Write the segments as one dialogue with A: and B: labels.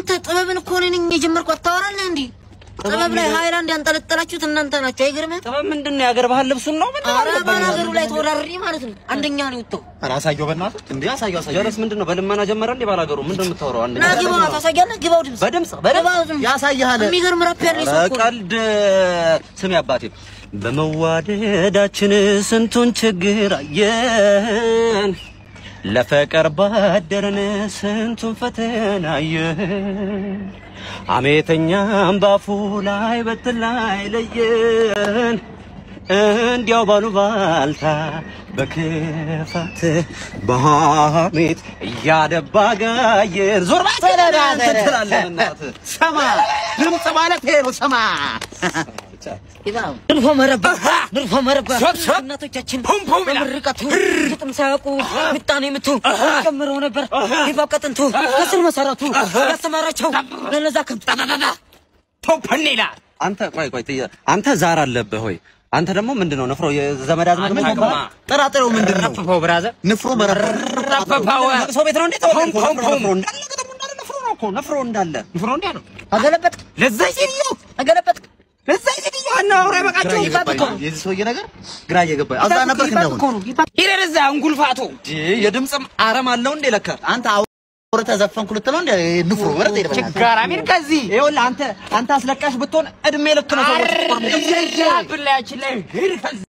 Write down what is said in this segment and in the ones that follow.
A: አንተ ጥበብን እኮ እኔ ነኝ የጀመርኩት። አታወራለህ እንዴ? ጥበብ ላይ ሃይላንድ ያንጠለጠላችሁት እናንተ ናችሁ። አይገርምም?
B: ጥበብ ምንድን ነው? የሀገር ባህል ልብሱን ነው ምን
A: ኧረ ባላገሩ ላይ ተወዳድሬ ማለት ነው አንደኛ ነው የወጣው።
C: ኧረ አሳየው በእናትህ እንዴ አሳየው አሳየው
B: ጀረስ ምንድን ነው? በልመና ጀመረ እንዴ ባላገሩ? ምንድን ነው የምታወራው? አንድ
A: ና ግባው፣ ታሳያለህ። ግባው ድምፅ
B: በድምፅ በድምፅ
A: ግባው ድምፅ።
C: ያሳይሃል
A: የሚገርም ራፕ ያለ ሰው እኮ ነው።
B: ቀልድ ስሜ አባቴ በመዋደዳችን ስንቱን ችግር አየን፣ ለፍቅር ባደረን ስንቱን ፈተና አየን። አሜተኛም ባፉ ላይ በትን ላይ ለየን፣ እንዲያው ባሉ ባልታ በክፋት በሐሜት እያደባ ጋየን ዞር ባትለናንተ ትላለህ እናትህ
C: ሰማ ድምፅ ማለት ይሄ ነው። ሰማ
A: ግባው ድርፎ መረባ ድርፎ መረባ እናቶቻችን በምርቃቱ ግጥም ሳያውቁ ምጣኔ ምቱ ጨምረው ነበር ግባው ቀጥንቱ ከስር መሰረቱ ያስተማራቸው ለነዛ ከምት
B: ቶፐን ይላል። አንተ ቆይ ቆይ ጥያ አንተ ዛር አለብህ ሆይ አንተ ደግሞ ምንድን ነው ንፍሮ የዘመድ አዝማድ ምን
C: አታውቅማ። ጥራጥሬው ምንድን ነው?
B: ረፍፈው ብራዘር
C: ንፍሮ መረብ
B: ረፍፈው ሰው ቤት ነው እንዴ ተወው ንፍሮ እንዳለ ገጠሙ እንዳለ ንፍሮ ነው እኮ ንፍሮ እንዳለ ንፍሮ እንዴ ነው
A: አገለበጥ
B: ለዛ ሴትዮ
A: አገለበጥ
B: ለዛ ሴትዮ አናውራ ይበቃቸው
C: የዚህ ሰውዬ ነገር ግራ እየገባኝ አዛ ነበር እንደሆነ
B: ሂደህ እዛ እንጉልፋቱ የድምፅም አረም አለው እንዴ ለካ
C: አንተ አውርተህ ዘፈንኩ ልትለው እንደ ንፍሮ መረጥ ይደበል
B: ችጋራ ሚል ከዚህ ይኸውልህ አንተ አንተ አስለቃሽ ብትሆን እድሜ ልክ ነው ሰዎች ብላያችን ላይ ሂድ ከዚህ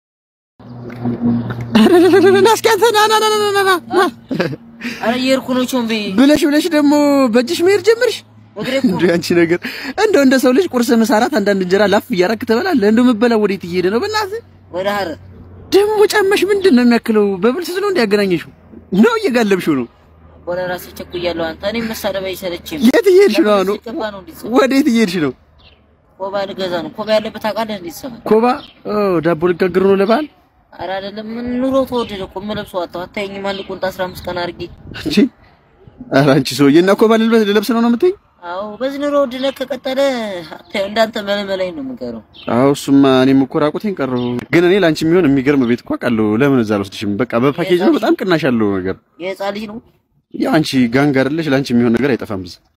D: እስኪ አንተ ና ና ና ና ና ና ና
A: አረ እየሄድኩ ነው ቾምቤ
D: ብለሽ ብለሽ ደግሞ በእጅሽ መሄድ ጀመርሽ።
A: እግሬ እኮ
D: እንዲሁ አንቺ ነገር እንደው እንደ ሰው ልጅ ቁርስ፣ ምሳ፣ እራት አንዳንድ እንጀራ ላፍ እያረክ ትበላለህ። እንደው የምትበላው ወዴት እየሄደ ነው? በእናትህ
A: ወደ ሀረር
D: ደግሞ ጫማሽ ምንድን ነው የሚያክለው? በብልስት ነው እንዲያገናኘሽው ነው እየጋለብሽው ነው?
A: ወደ ራሴ ቸኩያለሁ። አንተ እኔ መሳደብ አይሰለችም።
D: የት እየሄድሽ ነው? አሁን
A: ሲገባ ነው እንዲህ ሰው
D: ወዴት እየሄድሽ ነው?
A: ኮባ ልገዛ ነው። ኮባ ያለበት አውቃለህ እንዴት ሰማ
D: ኮባ ኦ ዳቦ ልጋግር ነው ለበዓል።
A: አረ አይደለም ምን ኑሮ ተወደደ እኮ የምለብሰው አጣሁ። አታየኝም? አንድ ቁንጣ 15 ቀን አድርጌ
D: አንቺ ኧረ አንቺ ሰውዬ እና ኮባ ልልበስ ልለብስ ነው ነው የምትይኝ?
A: አዎ በዚህ ኑሮ ውድነት ከቀጠለ አታየው እንዳንተ መለመላይ ነው የምንቀረው።
D: አዎ እሱማ እኔም እኮ ራቁቴን ቀረሁ። ግን እኔ ለአንቺ የሚሆን የሚገርም ቤት እኮ አውቃለሁ። ለምን እዛ አልወስድሽም? በቃ በፓኬጅ ነው በጣም ቅናሽ ያለው ነገር።
A: የህፃን ልጅ ነው
D: ያው አንቺ ጋንግ አይደለሽ፣ ለአንቺ የሚሆን ነገር አይጠፋም። እዛ